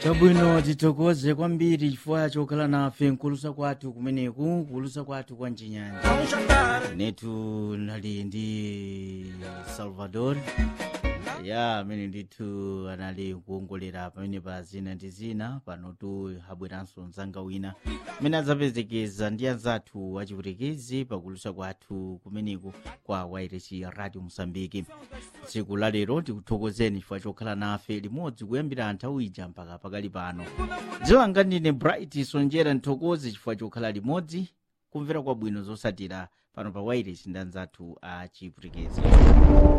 chabwino tithokoze kwambiri chifukwa chokhala nafe nkulusa kwathu kumeneku kulusa kwathu kwa mchinyanja netu nali ndi salvador ya amene ndithu anali kuongolera pamene pa zina ndi zina panotu habweranso mzanga wina amene adzapezekeza ndi anzathu achiputekezi pakulusa kwathu kumeneku kwa wairesi radio mosambiki tsiku la lero tikuthokozeni chifukwa chokhala nafe limodzi kuyambira nthawi ija mpaka pakali pano dziwa nga ndine bright sonjera nthokoze chifukwa chokhala limodzi kumvera kwabwino zosatira pano pa wairesi ndi anzathu achiputekezi